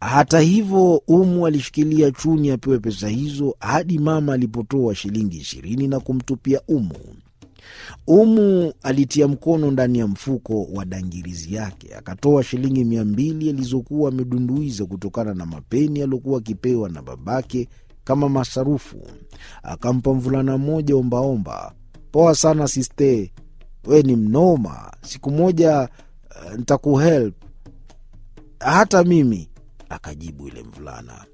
Hata hivyo, Umu alishikilia Chuni apewe pesa hizo hadi mama alipotoa shilingi ishirini na kumtupia Umu. Umu alitia mkono ndani ya mfuko wa dangirizi yake akatoa shilingi mia mbili alizokuwa amedunduiza kutokana na mapeni aliokuwa akipewa na babake kama masarufu. Akampa mvulana mmoja ombaomba. Poa sana siste, we ni mnoma. Siku moja uh, ntakuhelp hata mimi, akajibu yule mvulana.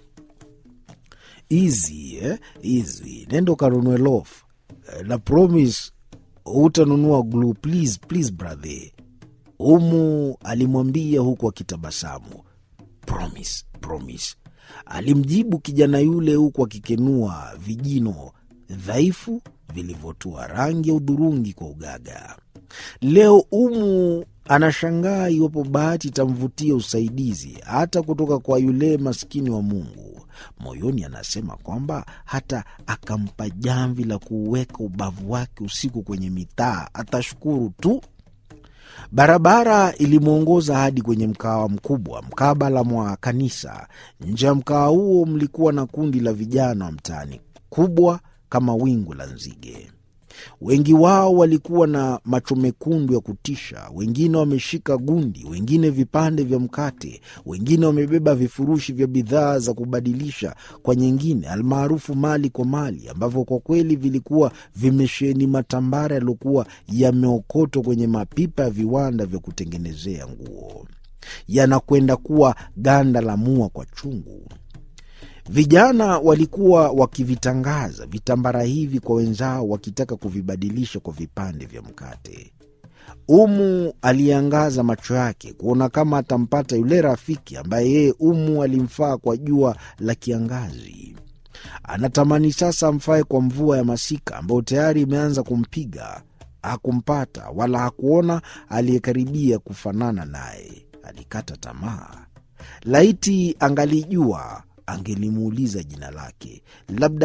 Easy, eh? Easy. Nenda ukanunue loaf na promise hutanunua glue please, please brother. Umu alimwambia huku akitabasamu. Promise, promise, alimjibu kijana yule huku akikenua vijino dhaifu vilivyotua rangi ya udhurungi kwa ugaga. Leo Umu anashangaa iwapo bahati itamvutia usaidizi hata kutoka kwa yule maskini wa Mungu. Moyoni anasema kwamba hata akampa jamvi la kuuweka ubavu wake usiku kwenye mitaa atashukuru tu. Barabara ilimwongoza hadi kwenye mkawa mkubwa mkabala mwa kanisa. Nje ya mkawa huo mlikuwa na kundi la vijana wa mtaani, kubwa kama wingu la nzige. Wengi wao walikuwa na macho mekundu ya kutisha, wengine wameshika gundi, wengine vipande vya mkate, wengine wamebeba vifurushi vya bidhaa za kubadilisha kwa nyingine, almaarufu mali kwa mali, ambavyo kwa kweli vilikuwa vimesheheni matambara yaliyokuwa yameokotwa kwenye mapipa ya viwanda vya kutengenezea nguo, yanakwenda kuwa ganda la mua kwa chungu. Vijana walikuwa wakivitangaza vitambara hivi kwa wenzao, wakitaka kuvibadilisha kwa vipande vya mkate. Umu aliangaza macho yake kuona kama atampata yule rafiki ambaye yeye Umu alimfaa kwa jua la kiangazi. Anatamani sasa amfae kwa mvua ya masika ambayo tayari imeanza kumpiga. Hakumpata wala hakuona aliyekaribia kufanana naye. Alikata tamaa. Laiti angalijua angelimuuliza jina lake, labda